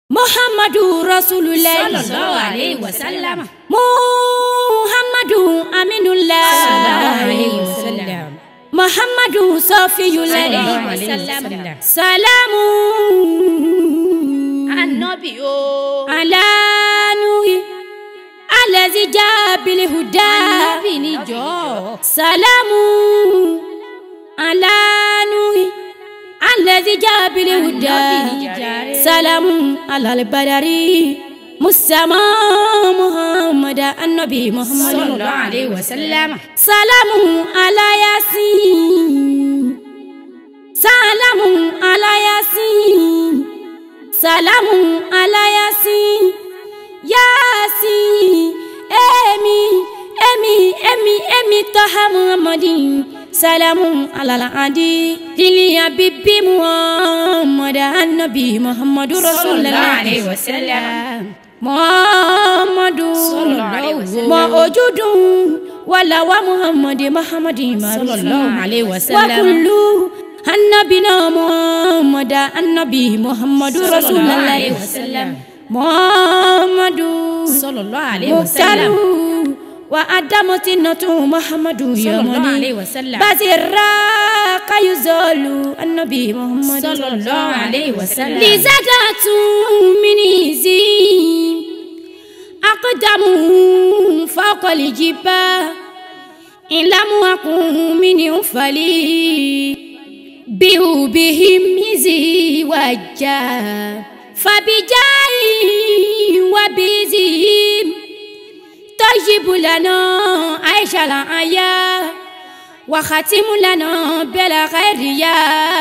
muhammadu rasulullah sallallahu alayhi wa sallam. muhammadu aminullah sallallahu alayhi wa sallam. muhammadu sofiyullah sallallahu alayhi wa sallam. salamu anabi o. ala nuhi alazi jabili huda anabi ni jọ. salamu ala nuhi alazi jabili huda anabi ni jàre. salamu alalbadari musama muhammad annabi muhammad sallallahu alayhi wa sallam. salamu ala yasin salamu ala yasin salamu ala yasin yasin emi emi emi emi taha muhammadin salamu ala adi diliya bibi muhammad annabi muhammadu sallallahu rasulullah alayhi wa sallam. muhammadu Sallallahu alayhi wa sallam. mọ ojúdùn wàlà wa muhammadu muhammadu sallallahu alayhi wa sallam. wakulu annabina muhammadu annabi muhammadu sallallahu rasulullah alayhi wa sallam. muhammadu sallallahu alayhi wa sallam. muktaru wa adamoti natu muhammadu sallallahu yamani alayhi wa sallam. basira kayuzolu annabi muhammadu sallallahu alayhi wa sallam. لزادة من زين أقدم فوق الجبال إن لم أكن من فلي بهم زي وجا فبجاي وبزيم تجيب لنا عيش الآية وختم لنا بلا خير يا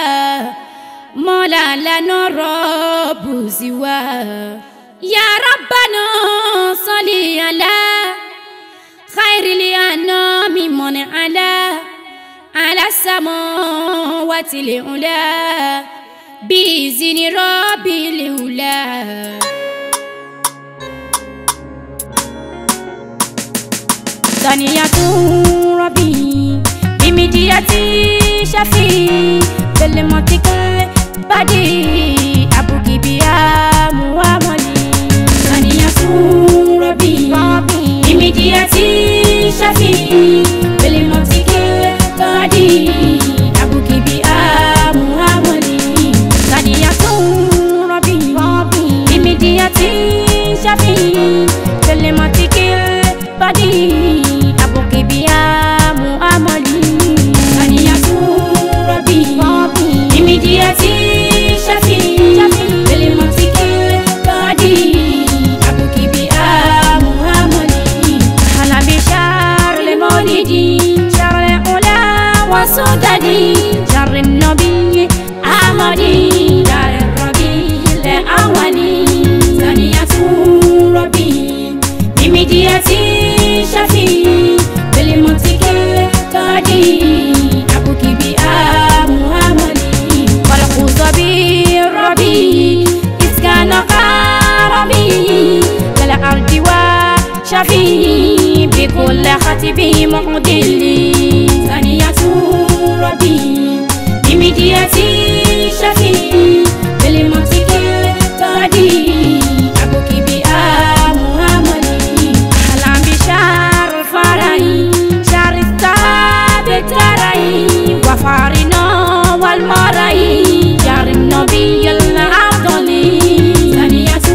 مولا لنا رب سوى يا ربنا صل على خير الأنام من على على السماوات العلا بإذن رب العلا ثانية ربي بمدية شفي بالمنطق البدي أبوكي بيا موامني ثانية ربي بمدية شفي بالمنطق البدي أبوكي بيا موامني ثانية ربي بمدية شفي بالمنطق البدي أبوكي بيا موامني ثانية ربي بمدية شفي بالمنطق البدي أبوكي بيا موامني أهلا بشهر المولد شهر الأولى وسددي شهر النبي أحمدي دار الربيع الأولي ثانية ربي بمدية شفي بالمنطق البدي أبوكي بيا محمدي خلق صبي ربي إذ كان قربي للأرض وشفي بكل خطب معدل ثانية ربي بمدية شفي بالمنطق البدي أبوكي بيا محمدي أهلا بشهر الفرح شهر الثابت تري وفارنا والمري شهر النبي الأفضل ثانية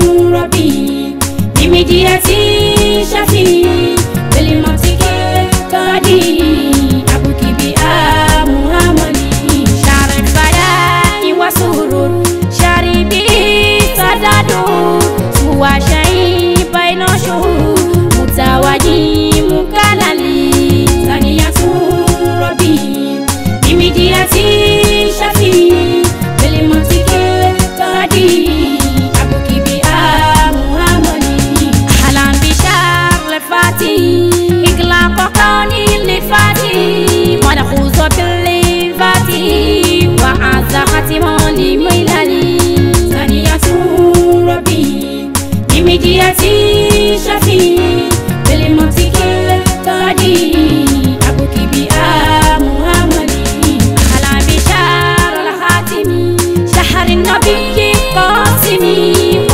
ربي بمدية شفي بالمنطق البدي أبوكي بيا محمدي شهر الفلاح وسرور شهر به سداد سوى شيء بين شهور متواجي مكللي ثانية ربي بمدية شفي بالمنطق البدي أبوكي بيا محمدي أهلا بشهر الفاتي إغلاق كون الفاتي ملحوظ بالفاتي وعز ختم لميلالي ثانية ربي بمدية شفي بالمنطق البدي أبوكي بيا محمدي أهلا بشهر الخاتم شهر النبي قاسمي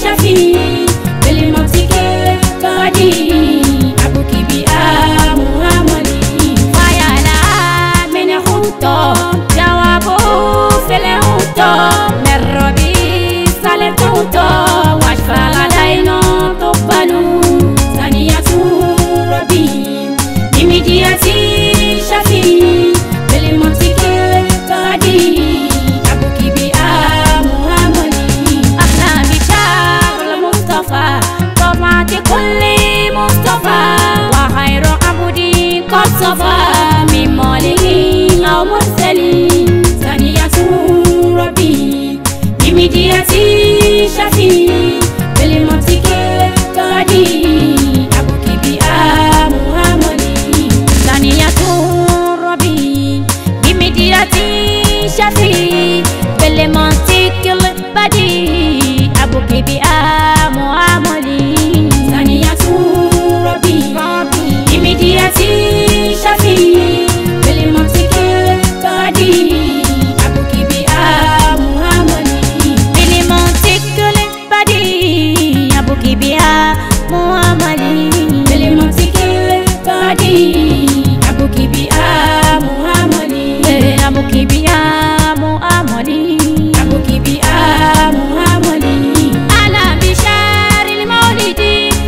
شفيع بالمنطق القدي أبوك بها محمدي فيالا من خطة جوابه في الخطة من ربي سالتوتو واشفى لدينا تقبلوا ثانية ربي بمديتي شفيع بالمنطق القدي أبوك بها محمدي أحلى بشار المصطفى طبعة كل مصطفى وخير عبدي قد صفى من ماله أو مرسلين ثانية ربي بمديتي شفيع بالمنطق القدي أبوك بها محمدي ثانية ربي بمديتي شفيع بالمنطق البديع أبوك بها محمدي ثانية ربي بمديتي شفيع بالمنطق البديع أبوك بها محمدي بالمنطق البديع أبوك بها محمدي بالمنطق البديع أبوك بها محمدي أبوك بها محمدي أبوك بها محمدي على بشار المولد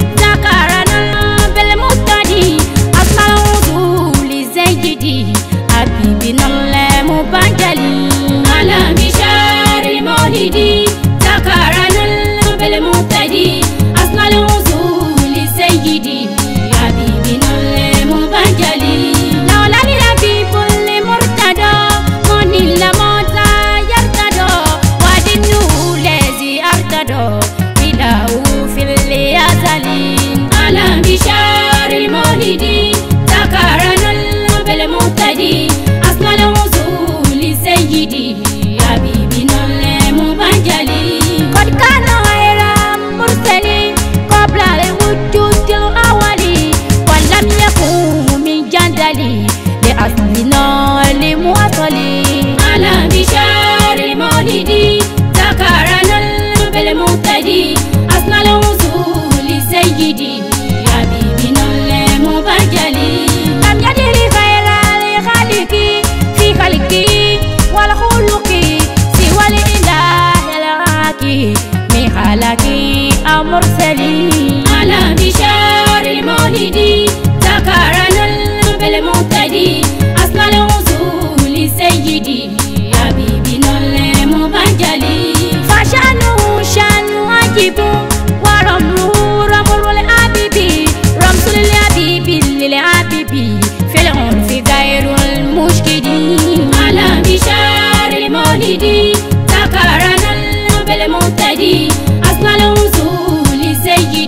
ذكرنا بالمقتدي أصل الوصول زيدي حبيبنا المبجلي على بشار المولد ذكرنا بالمقتدي أصل الوصول زيدي حبيبنا المبجلي لولا الحبيب المرتدى من الموت يرتدى ودينه الذي ارتدى إله في اليزالين على بشار المولد ذكرنا بالمقتدي أصل الوصول سيدي حبيبنا المبجلي قد كان غير مرسل قبل الوجود الأولي ولم يكن من جندلي لأصلنا لمواصلي على بشار المولد ذكرنا بالمقتدي أصل الوصول سيدي حبيبنا المبجلي لم يدري غير الخالق في خلقي والخلق سوى الإله الحكي من خلقي أو مرسلي على بشار المولد ذكرنا بالمقتدي أصل الوصول سيدي حبيبنا المبجلي فشانه شان عجيب ورمله رمل الحبيب رمز للحبيب للحبيب في العنف غير المشكلين على بشار المولد ذكرنا بالمقتدي أصل الوصول سيدي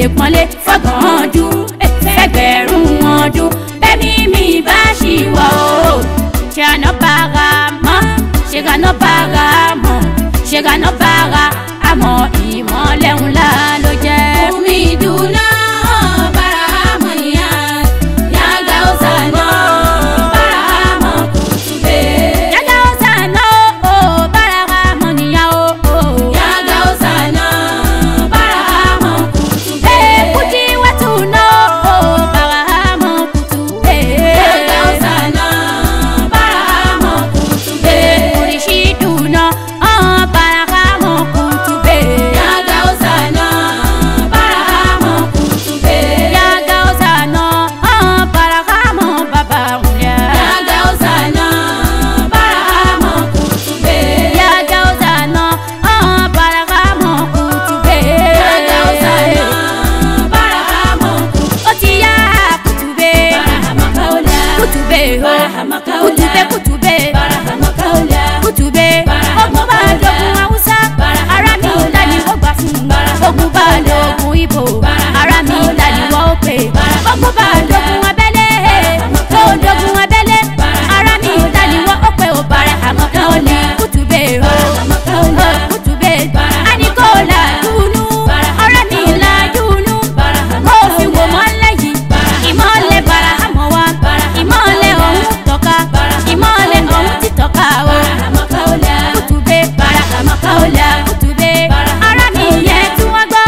lè pọ́nlé fọ́gbọ̀n ọdún fẹ́gbẹ̀rún ọdún bẹ́ẹ̀ni mi bá ṣì wọ̀ o ṣe àná bára mọ́ ṣe gànà bára mọ́ ṣe gànà bára àmọ́ ìmọ̀lẹ́ ńlá ló jẹ́. omi ìdùnnà bára àmọ́ níyà yàgà ó sànà bára àmọ́ kò tún bẹ́ẹ̀. yàgà ó sànà o bára àmọ́ níyà o. yàgà ó sànà bára àmọ́ kò tún bẹ́ẹ̀. Kuti watu no bara hamo kutu yàgà ó sànà bára àmọ́ kò tún bẹ́ẹ̀. Orishidu no bara hamo kutu be yàgà ó sànà bára àmọ́ kò tún bẹ́ẹ̀. Yaga ozano bara hamo baba unya yàgà ó sànà bára àmọ́ kò tún bẹ́ẹ̀. Yaga ozano bara hamo kutu be yàgà ó sànà bára àmọ́ kò tún bẹ́ẹ̀. Oti ya kutu be Barahama kaula, kutu be Barahama kaula, kutu be kutu be Barahama kaula, kùtùbé ogun bá lógun haúsá ara mi ìlà ni wọ́n gbà fún ogun bá lógun ibo ara mi ìlà ni wọ́n pè ogun bá lógun abẹ́lé tó lógun abẹ́lé ara mi ìlà ni wọ́n pè ó bàrẹ̀ àmọ́ kan ó ní kùtùbé o kùtùbé àníkóòlà dùnú ara mi ìlà dùnú kó fi wò mọ́lẹ̀ yìí ìmọ̀lẹ̀ bara àmọ́ wa ìmọ̀lẹ̀ ọ̀hún tọ́ka ìmọ̀lẹ̀ ọ̀hún ti tọ́ka o Barahama kaula, kùtùbé bara àmọ́ káwọlẹ̀ kùtùbé ara mi yẹ tí wọ́n gbọ́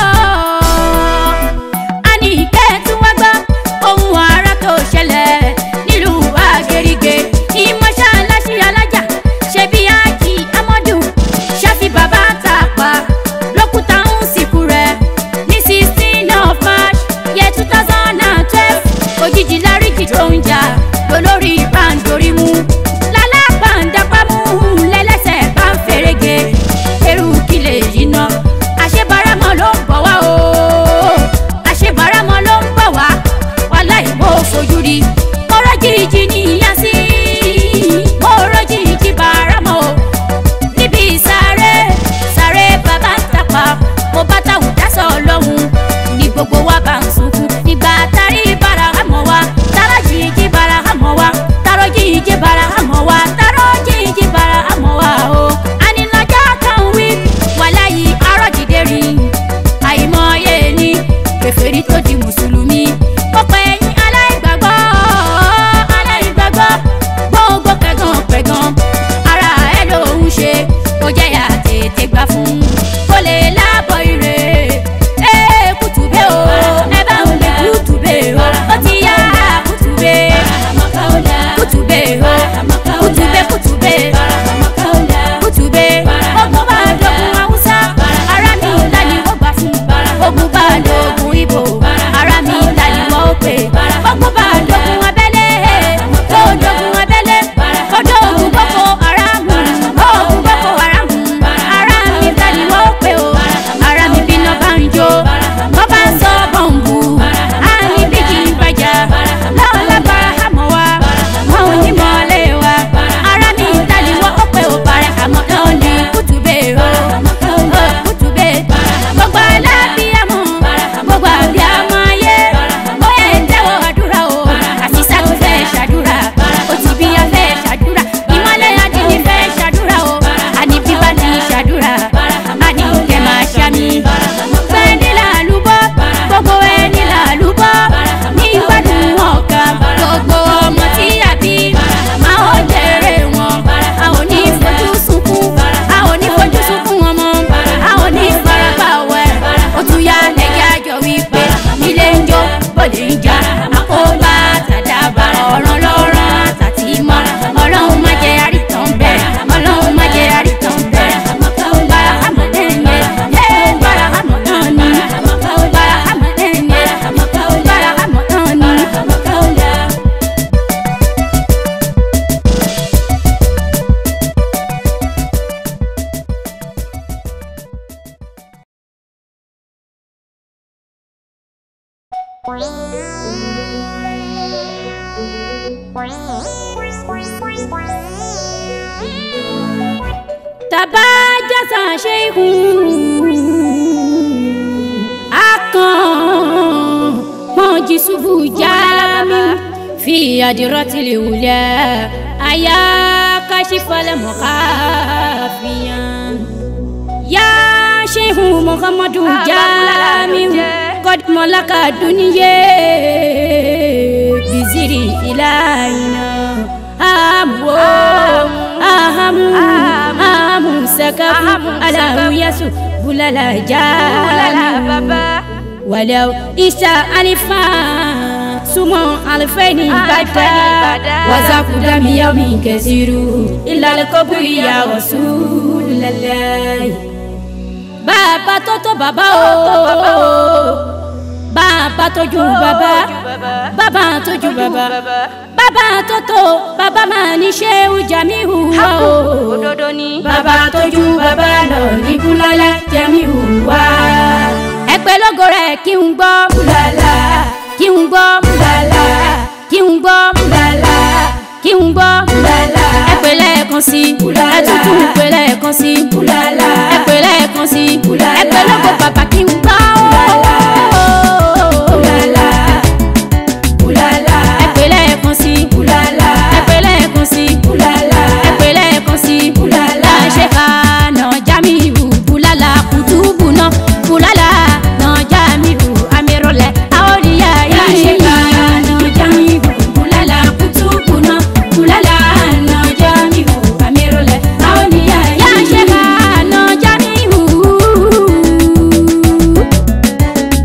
àní ìkẹ́ tí wọ́n gbọ́ ohun ara tó ṣẹlẹ̀ nílùú àgèrìgè ìmọ̀ṣáláṣí alájà ṣe bí ájì amọ́dù ṣáfi bàbá tàpá lókùtà ń sìnkú rẹ̀ ní sixteen of march year two thousand and twelve òjijì láríjì tó ń jà lólórí ìbáǹdorí mú lálábàǹdàpámú lẹ́lẹ́sẹ̀ bá ń ferege eru kílẹ̀ yìí ná àṣebaramọ ló ń bọ̀ wá o àṣebaramọ ló ń bọ̀ wá wàláì mo fojú rí mọ́rọ́ jìjì níyà sí mọ́rọ́ jìjì baramọ o níbi sáré sáré bàbá ń tapà mo bá táwọn dásọ lọ́hùn ní gbogbo wa bá ń sunkún nígbà tárí bára hàmọ́ wa tárọ́ jìjì bára hàmọ́ wa tárọ́ jìjì bára hàmọ́ wa tárọ́ jìjì bára hàmọ́ wa o. ànilọ́jọ́ kan wí wàláyé arọ́jìdé rí àìmọye ní kèfèrí tó di mùsùlùmí ọ̀pọ̀ ẹ̀yìn aláìgbàgbọ́ aláìgbàgbọ́ gbogbo pẹ̀gàn pẹ̀gàn ara ẹ̀ ló ń ṣe kó jẹ́ yà tètè gbà fún kó lè lábọ̀ ire ee kùtùbé o ẹ bá ń lè kùtùbé o ó ti yá kùtùbé Barahama kaula, kùtùbé o kùtùbé kùtùbé Barahama kaula, kùtùbé ogun bá lógun haúsá ara mi ìlà ni wọ́n gbà fún ogun bá lógun ibo ara mi ìlà ni wọ́n pè ogun bá lógun abẹ́lé tó lógun abẹ́lé odò ogun boko haram ogun boko haram ara mi ìlà ni wọ́n pè o ara mi bínú bá ń jó wọ́n bá ń sọ bọ̀m̀bù á ní bí kì í bàjá láwọn lábára àmọ́ wa wọn ò ní mọ́lẹ̀ wa ara mi ìlà ni wọ́n pè o bàrẹ̀ àmọ́ náà ní kùtùbé o kùtùbé gbogbo alábíàmọ́ gbogbo àbíàmọ́ ayé bóyá ẹ̀ ń tẹ́wọ́ àdúrà o àṣìṣà tó fẹ́ ṣàdúrà ó ti bí a fẹ́ ṣàdúrà ìmọ̀lẹ̀ adìní fẹ́ ṣàdúrà o àní bíbá ti ṣàdúrà àní kẹ́ máa ṣàmì gbẹ́ni làlúbọ́ gbogbo ẹni làlúbọ́ ní gbádùn ọ̀gá gbogbo ọmọ tí a bí máa ó jèrè wọn a ò ní fojú sunkún a ò ní fojú sunkún ọmọ a ò ní farapa wẹ̀ ó tún yá lẹ́yìn àjọ wípé ilé ń jó bòde ń jà àkóbá tàdàbà ọ̀ràn lọ́rọ̀ àtàtì mọ́ ọlọ́run má jẹ́ àrítàn bẹ́ẹ̀ ọlọ́run má jẹ́ àrítàn bẹ́ẹ̀ bára hàmọ́ lẹ́yìn ẹ̀ bára hàmọ́ náà ní bára hàmọ́ lẹ́yìn ẹ̀ bára hàmọ́ náà ní. Barahama kaula, tàbá jásà ṣe ikùn akàn mọ́jì ṣubú jámi fi àdìrọ́tìlì wulẹ̀ àyà kàṣífàlẹ̀ mọ̀káfíyàn. yá ṣéhù muhammadu jámi kọ́dùmọ́láka dúníyé biziri ìlànà àmú àhámú àhámú sakafu aláwùyásù bùlálà jámi wàlẹ́ isa alifa sumọ alifẹ́ni bàtà wàzàkúdà miyami kẹsìrú ìlàlẹ́kọ̀bùrì yà Rasulullah. bàbá tó tó bàbá o bàbá tó ju bàbá bàbá tó ju bàbá bàbá tó tó bàbá máa ní ṣéwù jamiu wa o òdodo ni. bàbá tó ju bàbá lọ ní búlálà jamiu wa ẹgbẹ́ lógo rẹ̀ kí n gbọ́ búlálà kí n gbọ́ búlálà kí n gbọ́ búlálà kí n gbọ́ búlálà ẹgbẹ́ lẹ́ẹ̀kan sí ẹtútù ẹgbẹ́ lẹ́ẹ̀kan sí búlálà ẹgbẹ́ lẹ́ẹ̀kan sí ẹgbẹ́ lógo bàbá kí n gbọ́ búlálà búlálà ẹgbẹ́ lẹ́ẹ̀kan sí búlálà ẹgbẹ́ lẹ́ẹ̀kan sí búlálà ẹgbẹ́ lẹ́ẹ̀kan sí búlálà ṣe ká nà jamiu búlálà kùtùbù náà búlálà nà jamiu amirọlẹ àwòrìyá yìí ṣe ká nà jamiu búlálà kùtùbù náà búlálà nà jamiu amirọlẹ àwòrìyá yìí ṣe ká nà jamiu.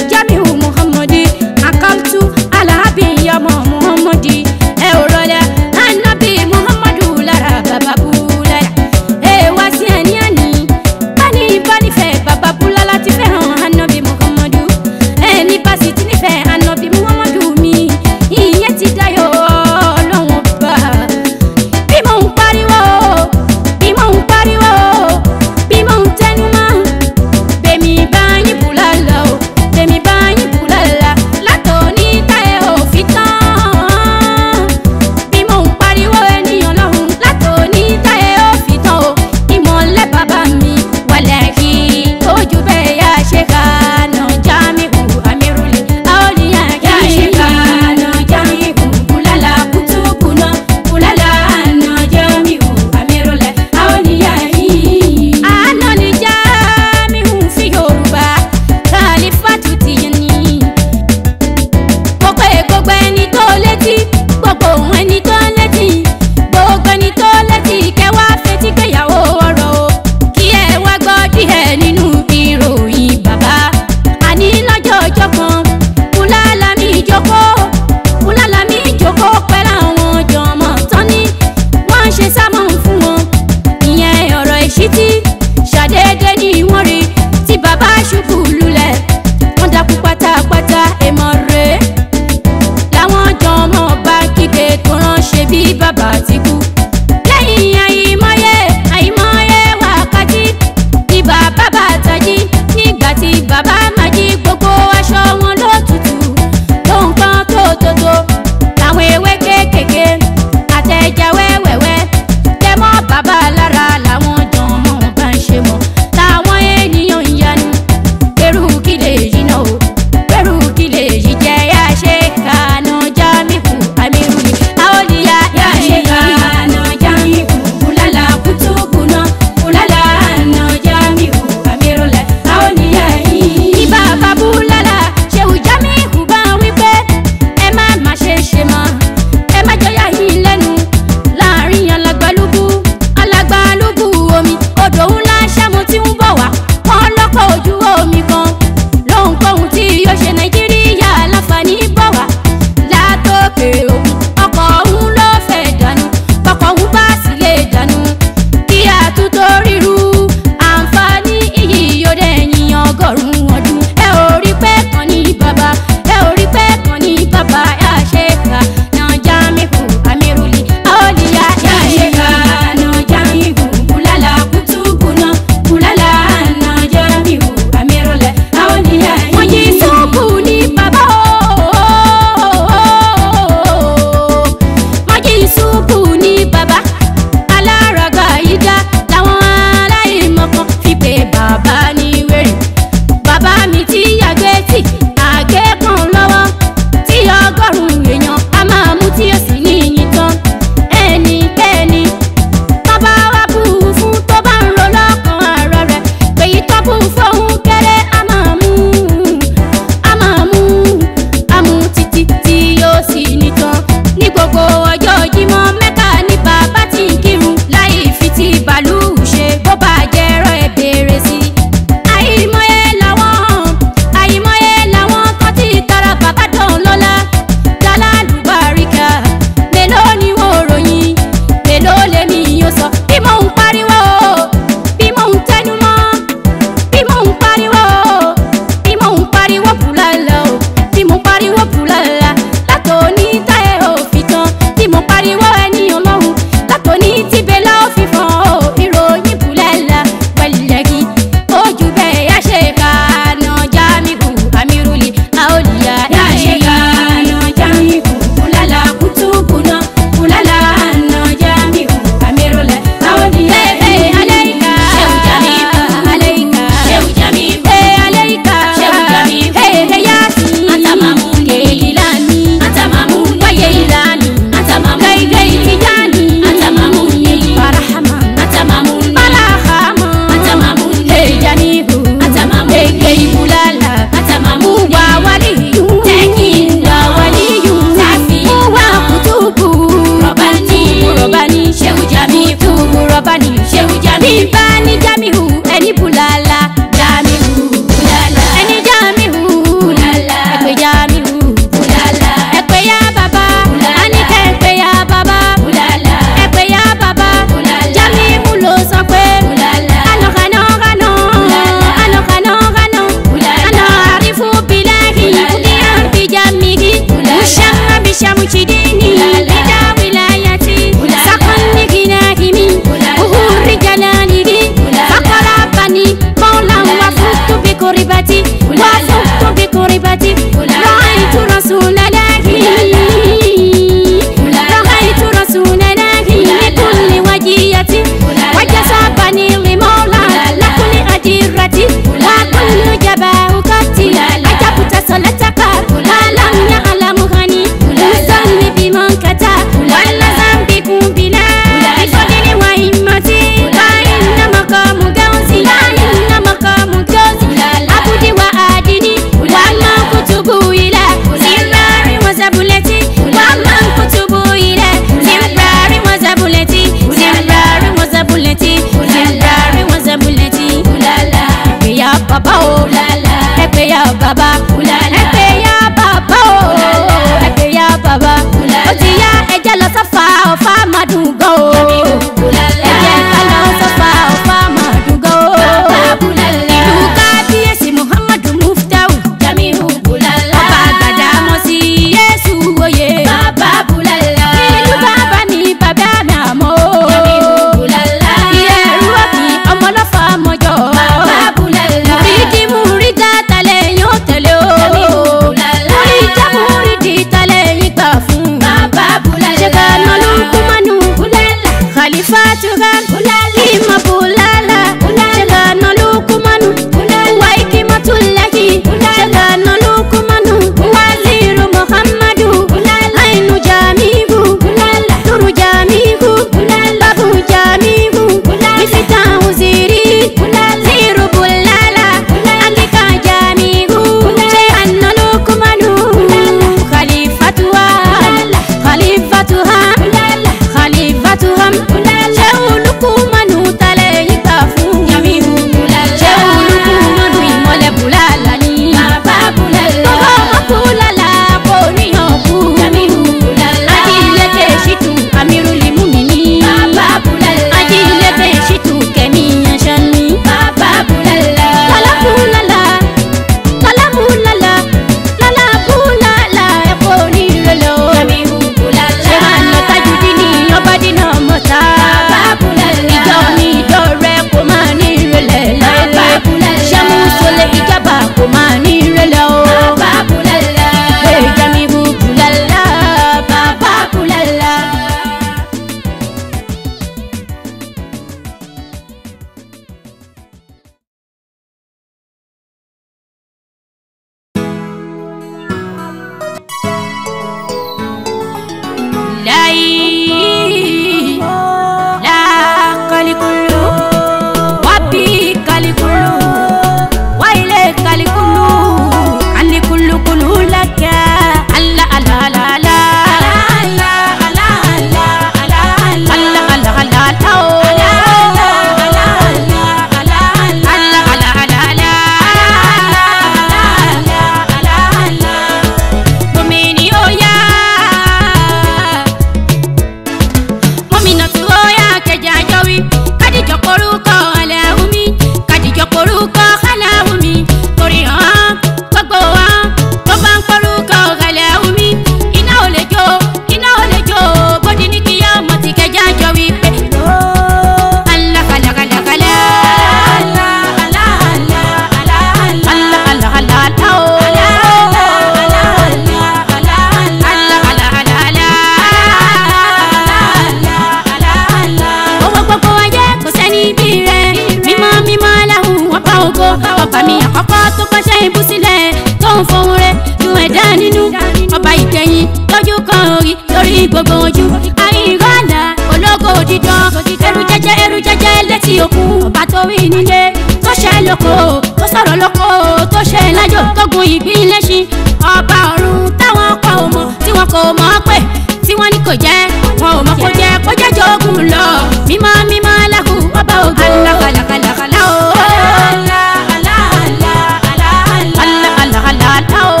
ọba mi àkọ́kọ́ tó kọ́ṣẹ́ ibú sílẹ̀ tó ń fohùn rẹ̀ ju ẹ̀dá nínú ọba ìgbẹ̀yìn lójú kan orí lórí gbogbo ojú àìrọ́lá ológo dídán ẹrù jẹjẹ ẹrù jẹjẹ létí òkun ọba tó rí nílé tó ṣe lóko tó sọ̀rọ̀ lóko tó ṣe lájò tó gun ìgbín lẹ́ṣin ọba ọ̀run táwọn kọ ò mọ̀ tí wọn kò mọ̀ pé tí wọ́n ní kò jẹ́ wọn ò mọ̀ kó jẹ́ kó jẹ́ jogun lọ mímọ́ mímọ́ aláhu ọba ògo alákàlàkàlàkàlà o. Alá, alá, alá, alá, alá. alákàlàkàlà o.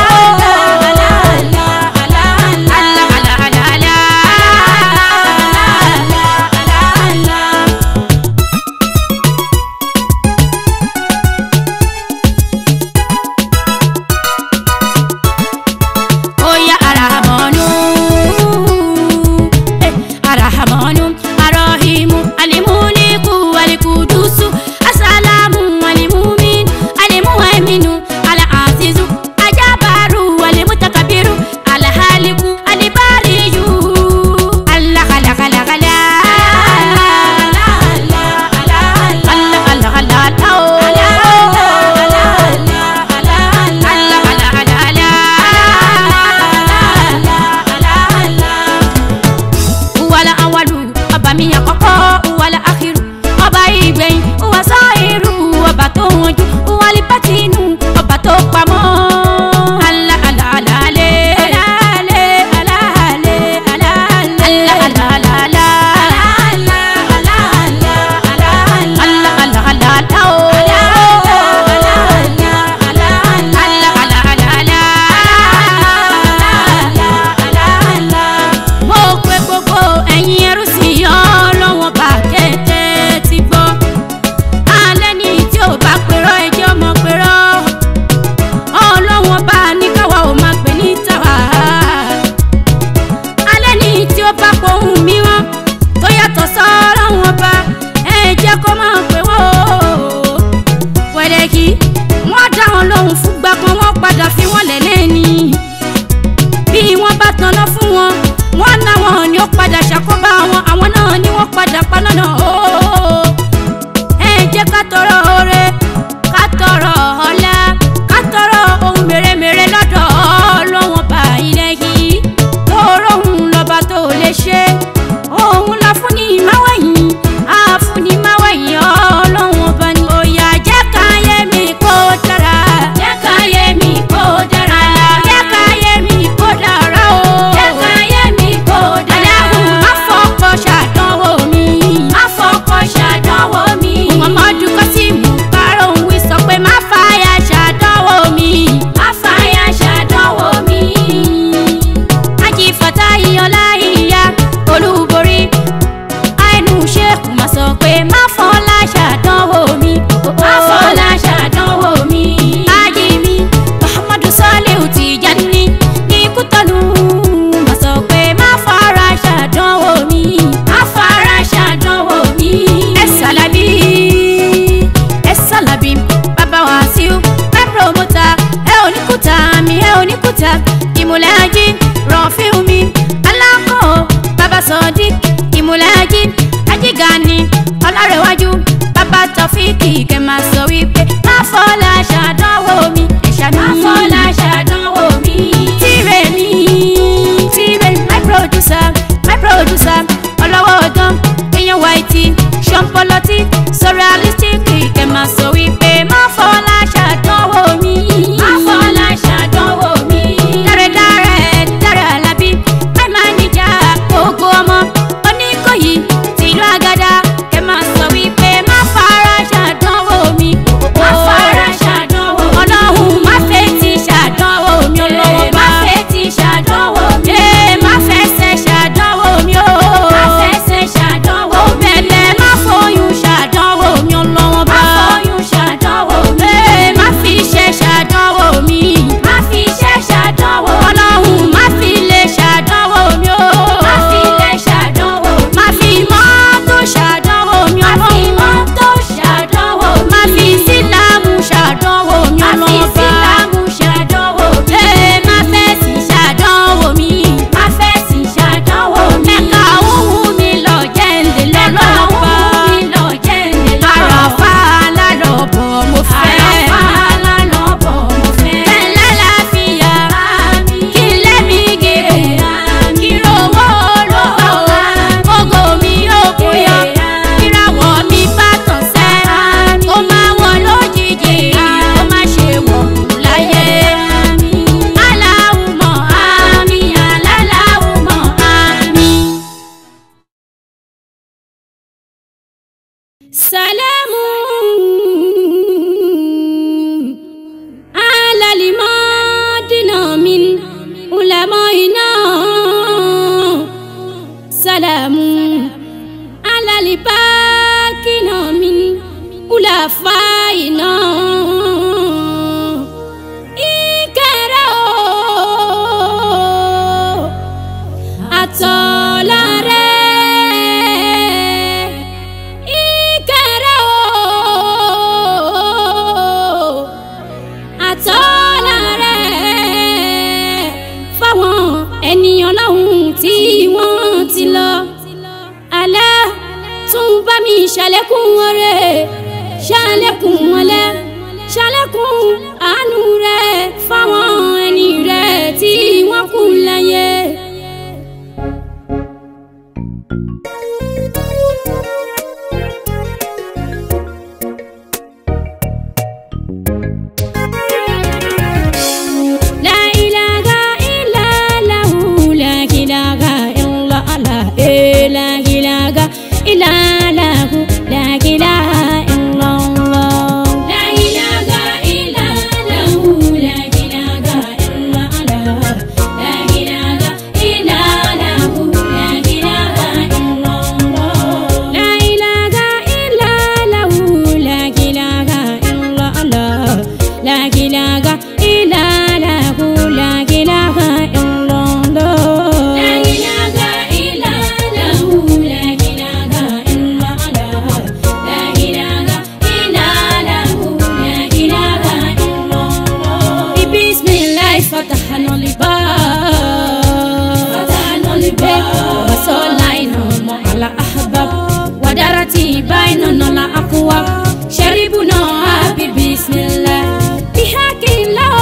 alákàlàkàlà. Oya arahamanu eh, arahamanu arahimu alimuniku alikudusu asalamu alimumin alimuhaiminu alaasizu ajabaru alimutakabiru alahaliku alibariyu alakalakala wàlà awalu ọba mi àkọ́kọ́ wàlà akhiru ọba ìgbẹ̀yìn wà sáírù ọba tó wọ̀njú wàlì bátínú ọba tó pamọ́. Alá, alá, alá, alé. Alá, alé, alá, alé, alá, alé. Alá, alá, alá, alá. Alá, alá, alá, alá, o. Alá, alá, alá, alá. mo pe gbogbo ẹ̀yin ẹrú sí ọlọ́wọ́n bá kété ti gbọ́ alẹ́ ní tí ò bá pèrọ ẹjọ́ mọ̀ pèrọ ọlọ́wọ́n bá ní káwa ò máa pè ní tàwa alẹ́ ní tí ó bá pohùn mìíràn tó yàtọ̀ sọ́ọ́lọ́wọ́n bá ẹ jẹ́ kó máa pè wọ́n wẹ̀lẹ́kì wọ́n dá wọn lóhùn fúngbà kan wọ́n padà fi wọ́n lẹ̀ lẹ́ni bí wọ́n bá tanná fún wọn wọ́n náwọn ni ó padà ṣàkóbá wọn àwọn náà ni wọ́n padà paná náà ooo ẹ jẹ́ ká tọrọ oore ká tọrọ ọlá ká tọrọ ohun mèremère lọ́dọ̀ ọlọ́wọ́n bá ilẹ̀ yìí tóró òun lọ́ba tó lè ṣe òun la fún ní ìmáwẹ̀yìn á fún ní ìmáwẹ̀yìn ọlọ́wọ́n bá ní. òyà jẹ́ ká yé mi kó dára jẹ́ ká yé mi kó dára jẹ́ ká yé mi kó dára o jẹ́ ká yé mi kó dára. aláhùn má wasalamu alalibakina min ulafaina ìkẹrẹ o àtọ̀là rẹ ìkẹrẹ o àtọ́lá rẹ̀ fáwọn ènìyàn lọ́hùn tí wọ́n ti lọ. alẹ́ tún bá mi ṣàlékún ọrẹ ṣàlékún ọlẹ́ ṣàlékún àánú rẹ̀ fáwọn ẹni rẹ̀ tí wọ́n kú láyé. La ilaha illa lahu, la ilaha illa Allah, eh, la ilaha illa lahu, la ilaha illa Allah. La ilaha illa lahu, la ilaha illa Allah, la ilaha illa lahu, la ilaha illa Allah. La ilaha illa lahu, la ilaha illa Allah, la ilaha illa lahu, la ilaha illa Allah. La ilaha illa lahu, la ilaha illa Allah, la ilaha illa lahu, la ilaha illa Allah. Bismillah fatahna al-bab, fatahna al-bab, wa sallaina ma'ala ahbab, wa darati bainana la aqwa, sharibuna bi bismillah, bihaqillah.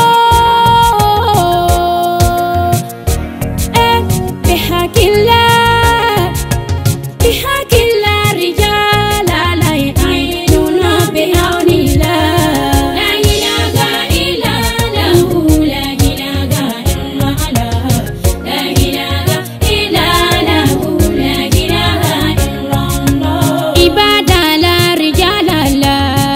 Eh, bihaqillah. bihaqillah rijala la yu'minuna bi'awnillah. La ilaha illa lahu, la ilaha illa Allah. La ilaha illa lahu, la ilaha illa Allah. Ibadala rijala la.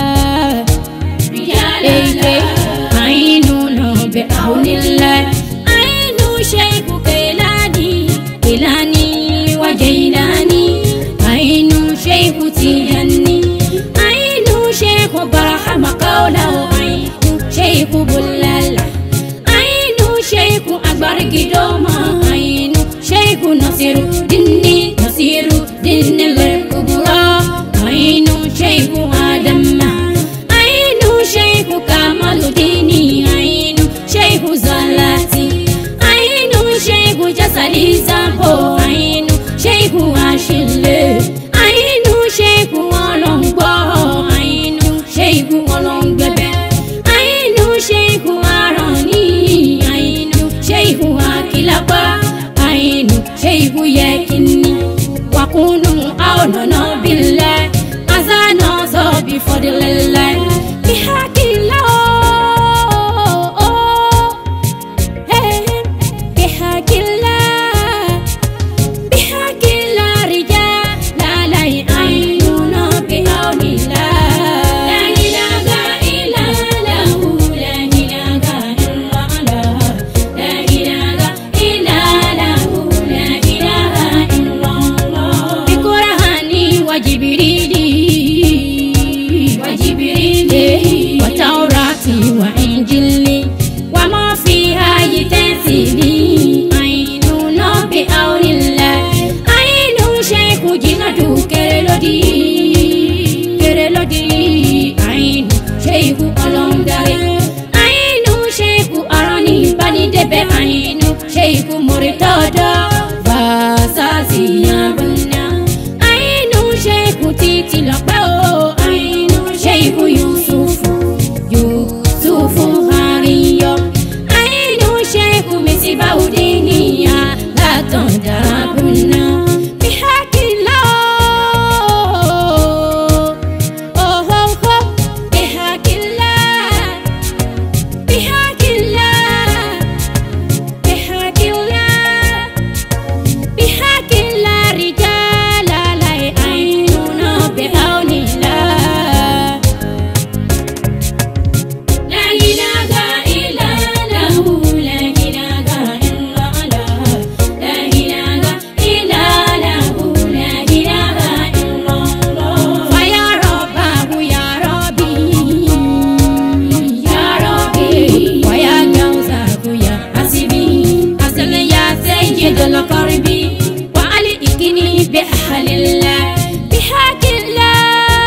عيننا بعون الله عين شيخ كيلاني كيلاني وجيلاني عين شيخ تيجاني عين شيخ برحم قوله عين شيخ بلال عين شيخ أكبر قدوما عين شيخ نصير دني نصير دن الكبرى عين شيخ آدم عين شيخ كمال ديني عين شيخ زلاتي عين شيخ جسلي زامبو عين شيخ عاشلي عين شيخ ولنبو عين شيخ ولنببه عين شيخ عراني عين شيخ akilapa عين شيخ يكني وكونوا أولنا بالله أزانا صو بفضل الله بحق الله Hey, بحق الله بحق الله رجال لا لا يعينون بعون الله لا إله إلا له لا إله إلا الله لا إله إلا له لا إله إلا الله بقرآني وجبريلي وجبريلي وتوراتي وإنجيلي وما فيها يتنسيني عين بعون الله عين شيخ جنة كرلودي كرلودي عين شيخ ألونداري عين شيخ أراني بني دبي عين شيخ مرتضى فاساسي يا بنا عين شيخ تيتي لقاو عين شيخ يوسف يوسف هاريو عين شيخ مسيبا ودينيا لا تندربنا بحق الله أوه أوه بحق الله بحق الله بحق الله القرب وعليكني بأهل الله بحق الله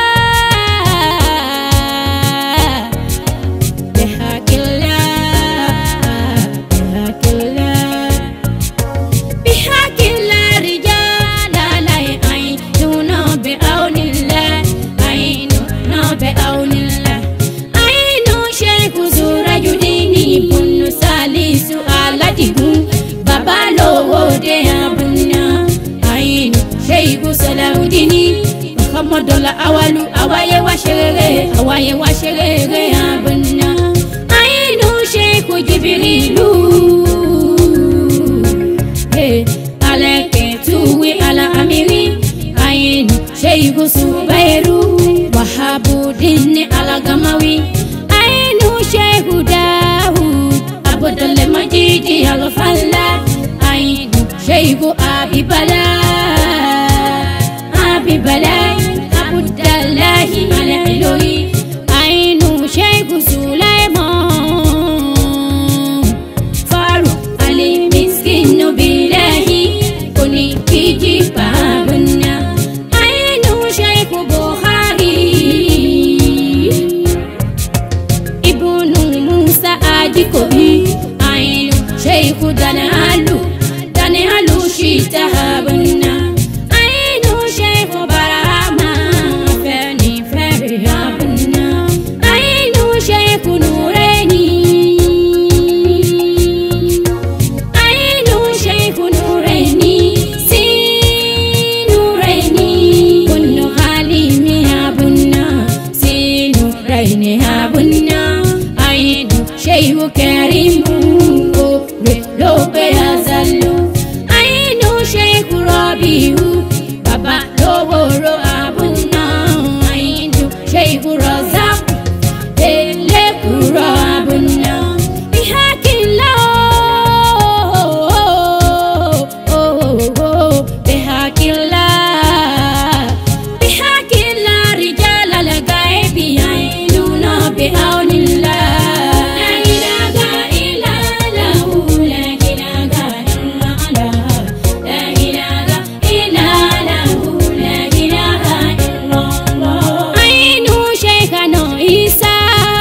بحق الله بحق الله بحق الله رجال لا يعينون بعون الله عينون بعون الله عين شيخ زورج ديني بن سالس aládìgún bàbá lówó dé abúná àyínú ṣéyíkú sọláwùdíní ọkọmọdọlà awalu àwáyé wá ṣeré àwáyé wá ṣeré abúná àyínú ṣéyíkú jìbìrìlú alẹ́ kẹtùwé ala amiri àyínú ṣéyíkú subairu wàhábùdíní alagamawi àyínú ṣéyíkú dáhùd abudulayi majidi alufala àyínú ṣéyíkú abibala abibala abudulayi alẹ́lórí àyínú ṣéyíkú sulaiman faru alimiskinu bilahi oníkìjì pàbùnà àyínú ṣéyíkú buhari ibunu musa ajikobi ainu sheikhu danalu danalu shitahabuna ainu sheikhu barahama feni feri habuna ainu sheikhu nureni ainu sheikhu nureni si nureni kunu halimi habuna si nureni habuna ainu sheikhu karimu re lope azalu ainu sheikhu rabiu baba loworo abuna ainu sheikhu razak elekuro abuna bihakila bihakila bihakila rijala lagaibi ainuna bihaunillah la ilaha illa lahu la ilaha illa Allah la ilaha illa lahu la ilaha illa Allah ainu shaykhana isa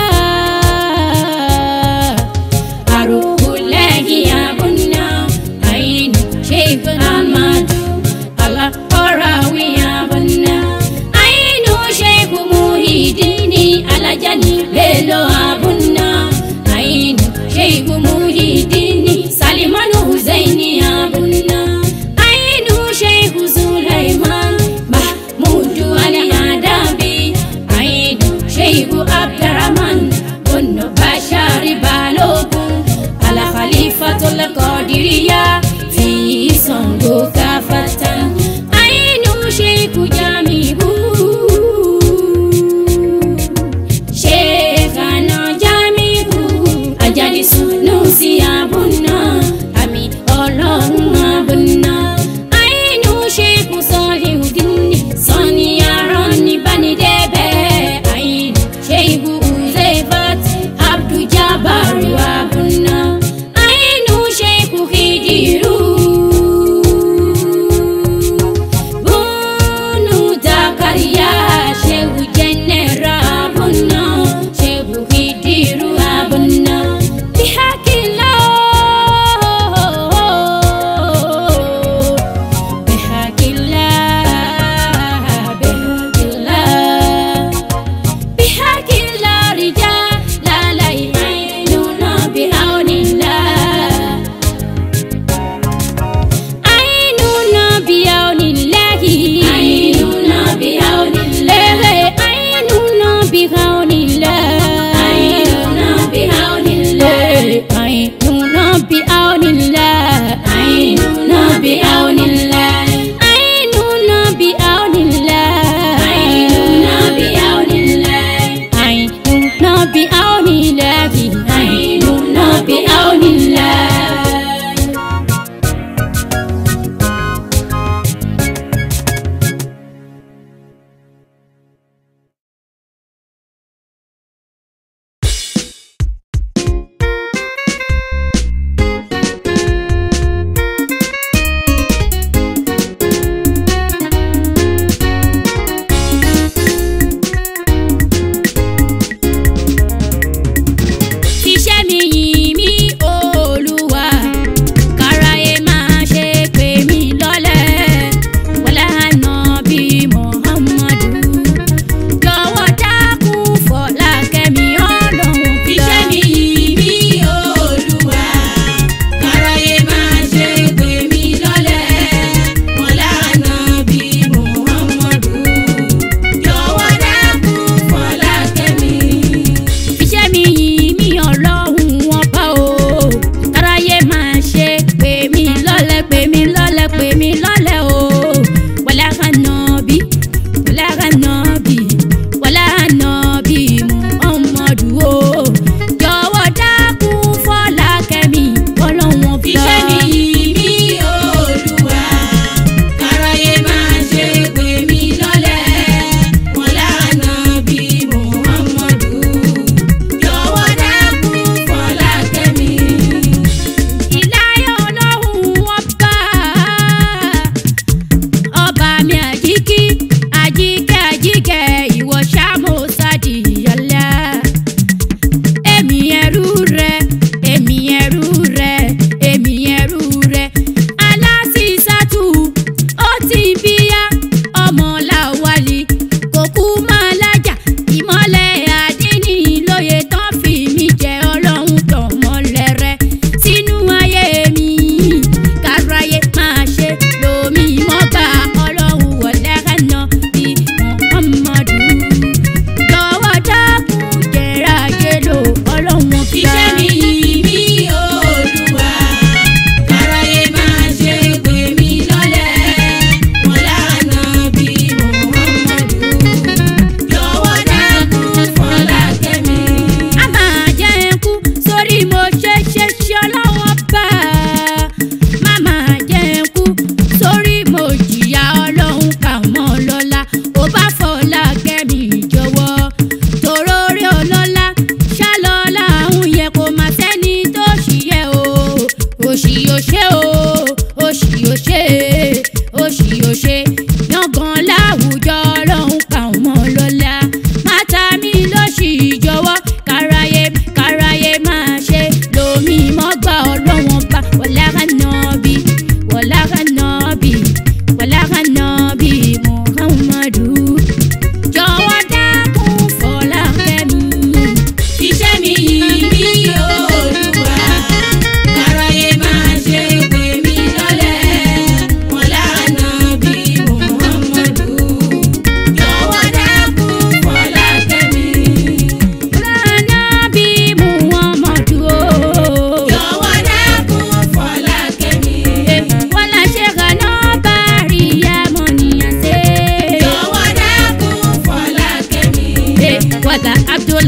aruhulahi abunna ainu shaykh ahmad ala orawi abunna ainu shaykh muhidini alajani belo abunna ainu shaykh muhidini salimanu huzaini abunna ainu shaykh sulaiman mahmudu ali adabi ainu shaykh abdurrahman bunu bashari balogun ala khalifatul qadiriya fi sango kafatan ainu shaykh jamiu Sheikhana Jamiu Ajadi Sunusi Abuna Ami Ọlọ́run Abuna Ainu Sheikh Salihudini Sani Aran ní Banidẹ́bẹ̀ Ainu Sheikh Uzeifat Abdul Jabbar Abuna Ainu Sheikh Khidiru Bunu Zakaria Sheikh Jenera Abuna Sheikh Khidiru Abuna Bihakillah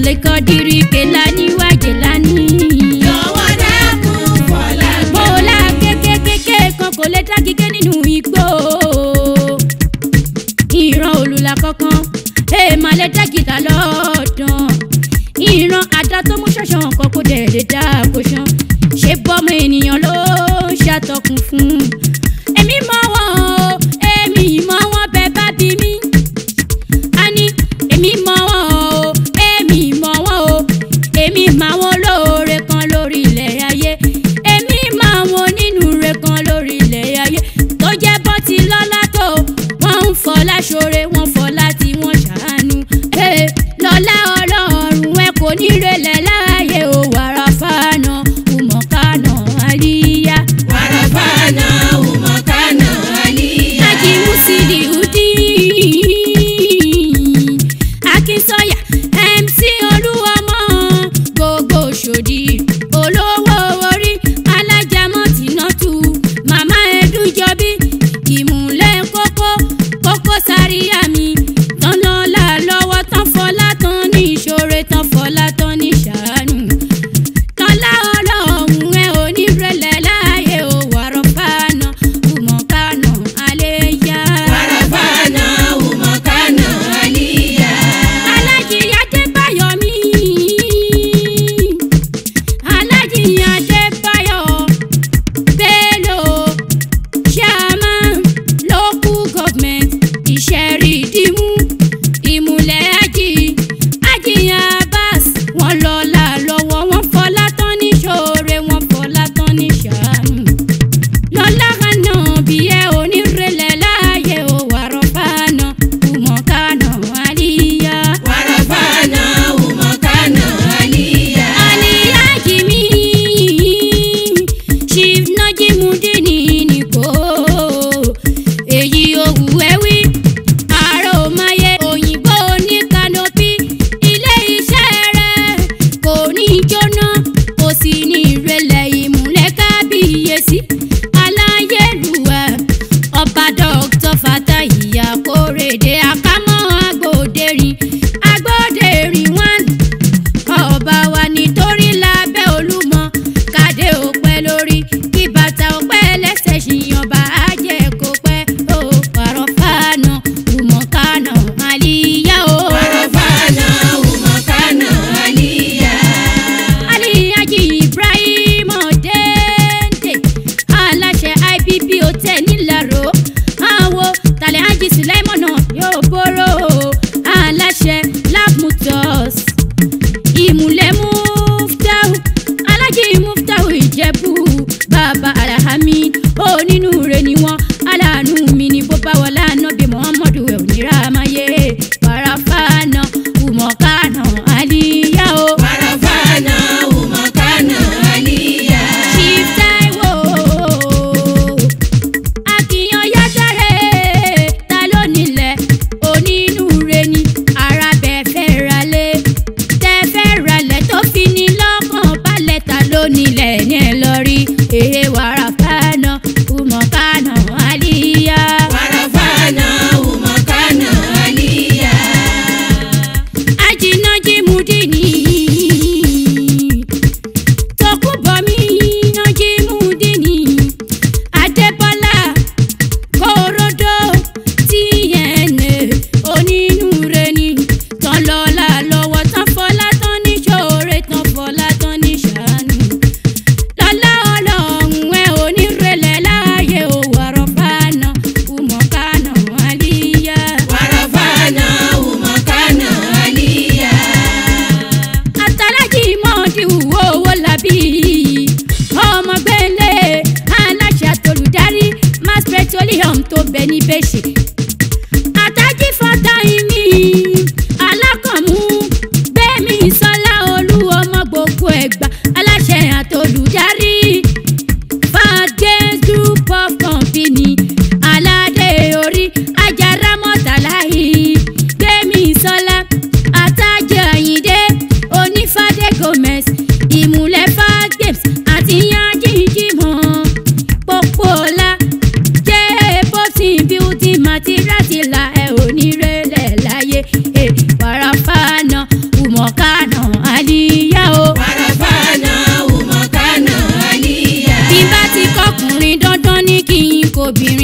abdulkadir kelani wa jelani. jọ̀wọ́ dákun fọlá gbà. bọ́lá kékékéké kan kò lè dágígé nínú igbó. ìran olùlà kankan èèmà lè dágìdá lọ́dàn. ìran àdá tó mú ṣọ̀ṣàn kan kò dẹ̀ lè dá kó ṣan. ṣé bọ́mọ ènìyàn ló ṣàtọkùn fún. èmi mọ̀ wọ́n o èmi mọ̀ wọ́n bẹ́ẹ̀ bá bí mi a ní èmi mọ wọn o èmi mọ wọn o èmi máa wọn lóore kan lórí ilẹ̀ ayé èmi máa wọn nínú re kan lórí ilẹ̀ ayé tó jẹ́ bọ́ ti lọ́lá tó wọ́n ń fọlá ṣoore wọ́n fọlá tí wọ́n ṣàánú Eh, lọ́lá ọlọ́run ẹ kò ní relẹ̀ láàyè o wàrà fàánà kùmọ̀kánà àlíyá. wàràfàánà ùmọ̀kánà àlíyá. Aji Musili Udi Akínsọ́yà MC Olúọmọ gbogbo ṣòdì olówó orí alájàmọ́ tìǹtù màmá ẹdúnjọbí ìmùlẹ̀ kókó kókó sáríyá mi tọ́nà là lọ́wọ́ tán fọlá tán ní ìṣòro tán fọlá tán ní ṣàánú tọ́lá ọlọ́run ẹ ò ní rẹlẹ̀ láàyè ò wàrọ̀ fàánà kùmọ̀kánà àléyá. wàràfàánà ùmọ̀kánà àlíyá. alájì adébáyọ̀ mi alájì adébáyọ̀ bello chairman local government ìṣẹ̀rìdìmú ìmùlẹ̀ ají ají abbas wọn lọ́la lọ́wọ́ wọn fọlá tán ní ṣoore wọn fọlá tán ní ṣàánú lọ́lá kaná bí ẹ onírẹ̀lẹ̀ láàyè ò wàrọ̀ fàánà kùmọ̀kánà àlíyá. wàràfàánà ùmọ̀kánà àlíyá. àlíyá jìmí chief najimudini nìkó èyí òwú ẹwí ààrẹ òmáyé òyìnbó ní kanopi ilé iṣẹ́ rẹ̀ kò ní jóná kò sì ní ìrẹ̀lẹ̀ ìmúlẹ̀ kábíyèsí aláyélúwà ọba dr fatayi akórèdé akámọ́ agbóderin agbóderin one ọba wa nítorí lábẹ́ olúmọ kàdé òpẹ́ lórí kí bàtà òpẹ́ lẹ́sẹ̀ ṣìyàn bá a jẹ́ kó pẹ́ ó pàrọ̀ fàánà kùmọ̀kánà àlìyá o. wàràfàánà ùmọ̀kánà àlíyá. aliyaji ibrahim ọ̀dẹ́ǹdẹ̀ aláṣẹ ibb hotel nílàró àwo tàlẹ́ hajj sulaimona yóò bóró aláṣẹ lab motors ìmùlẹ̀ muftahu alájí muftahu ìjẹ̀bú bàbá alahami onínúure ni wọ́n aláàánú mi ni bó bá wọlé ànábì muhammadu ẹ̀ òníra amáyé parafana umọ̀kánà àlíyá o. wàràfàánà ùmọ̀kánà àlíyá. Chief Taiwo Akíyan Yájàre ta ló nílẹ̀ onínúure ni arábẹ̀ fẹ́ ralẹ̀ tẹ́ fẹ́ ralẹ̀ tó fi ní lọ́kàn balẹ̀ ta ló nílẹ̀ ní ẹ lọ rí èé wàrà fáná kùmọ̀kánà àlíyá. wàràfàánà ùmọ̀kánà àlíyá. Ajinaji Mudini Tokunbomi Naji Mudini Adébọ́lá Korodo TNA onínúure ni tán lọ́la lọ́wọ́ tán fọlá tán ní ṣoore tán fọlá tán ní ṣàánú lọ́lá ọlọ́run ẹ onírẹ̀lẹ̀ láàyè ò wọ̀rọ̀ fàánà kùmọ̀kánà àlíyá. wàràfàánà ùmọ̀kánà àlíyá. àtàlájì mọ́ọ̀dì wò owó làbí ọmọ gbẹ́lẹ̀ aláṣẹ àtolùdarí mass petroleum tó bẹ ní bẹ́ṣẹ̀. àtàjì fọ́tà ìní alákànmú gbẹ̀mí sọ́lá olú ọmọ gbogbo ẹ̀gbá aláṣẹ àtolùdarí fàgẹ́ group of company aládé orí ajára mọ́tàláyé gbẹ̀mí sọ́lá àtàjẹ àyíndé onífàdé gomez ìmùlẹ̀ fàgbẹ́s àti yanjí jimọ̀ pọ̀pọ̀lá jẹ́ bọ́sìn beauty obìnrin